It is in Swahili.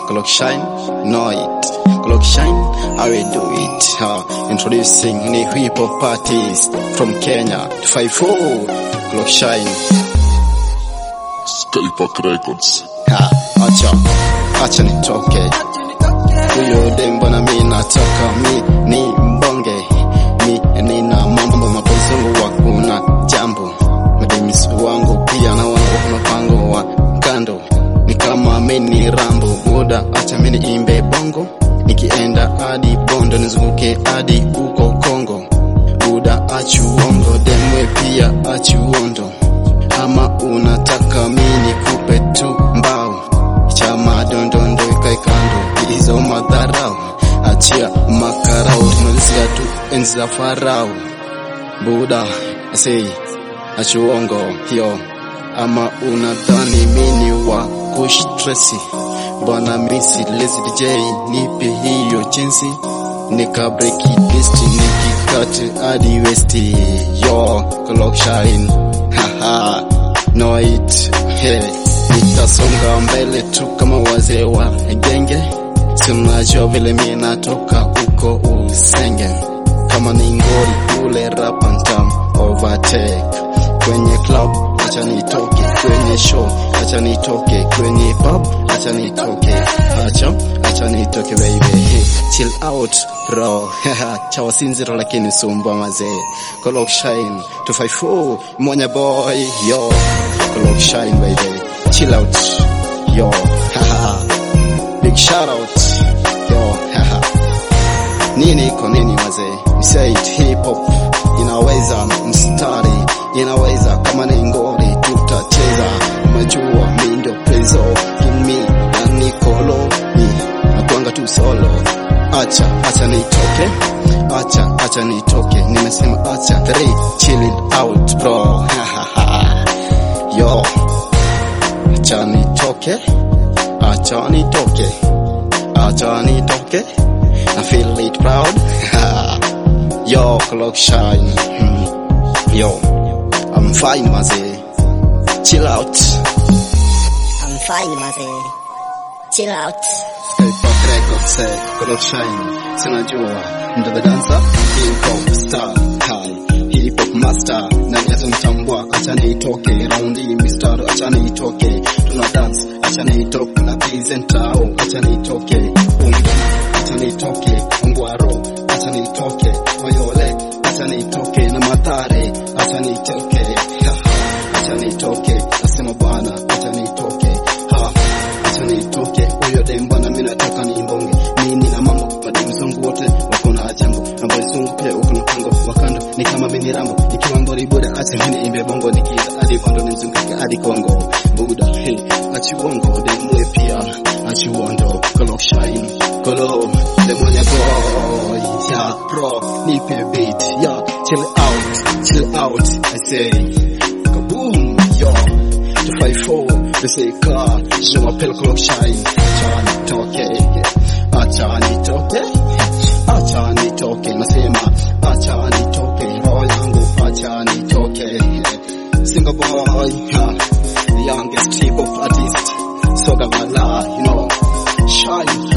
Clock Shine, know it. Clock Shine, I will do it. Uh, introducing ni hip hop artist from Kenya, 54. Clock Shine. Skypark Records. Ha, acha, acha nitoke. Huyo dembo na mi nataka mi ni mbonge. Mi nina mambo mapozungu wa kuna jambo. Mademisi wangu pia na wangu kuna pango wa kando. Ni kama mini rambo buda, acha mini imbe bongo. Nikienda hadi Bondo nizunguke hadi uko Kongo. Buda achuongo, demwe pia achuondo ama unataka mini kupe tu mbao chama dondondo ikae kando hizo madharau achia makarau tumalizia tu enzi za farao buda sei achuongo hiyo ama unadhani mini wa kushtresi bwana misi lazy dj nipe hiyo jinsi nika break it list nikikate hadi westi yo clock shine haha know it hey nitasonga mbele tu kama wazee wa genge sinajua vile mie natoka uko usenge kama ni ngori kule rap and tam overtake kwenye club acha nitoke kwenye show acha nitoke kwenye pub acha nitoke acha acha nitoke baby hey, chill out bro cha wasinziro lakini sumba mazee clock shine 254 monya boy yo clock shine baby chill out yo big shout out yo nini iko nini wazee say it hip hop inaweza mstari inaweza kama ni ngori tutacheza majua mi ndio prezo kimi na nikolo mi nakuanga tu solo acha acha nitoke acha acha nitoke nimesema acha three chill it out bro yo acha nitoke acha nitoke acha nitoke I feel it proud yo clock shine Hmm. yo I'm fine mazee chill out I'm fine, Maze. Chill out. Skypark Records eh, clock shine sinajua ndo the dancer hip hop star high hip hop master na yesu mtambua acha nitoke raundi mistari acha nitoke tuna dance acha nitoke na presentao acha nitoke unga acha nitoke ungwaro acha nitoke oyole acha nitoke na matare acha nitoke ha, acha nitoke nasema bwana acha nitoke ha acha nitoke huyo dem bwana mimi nataka nimbonge mimi na mambo mademu zangu wote wako na jambo na boys zangu pia wako na pango wakando ni kama mimi rambo nikiwa ngori buda acha mimi imbe bongo nikiza hadi kondo nizunguke hadi Kongo buda hey achi bongo demwe pia achi wondo clock shine kolo demonya boy ya bro nipe beat ya chill out chill out I say kaboom yo 254 They car Je m'appelle Clock Shine Acha nitoke Acha nitoke Acha nitoke Nasema Acha nitoke Roho yangu Acha nitoke Single boy ha, The youngest hip hop artist Soga Vala You know Shine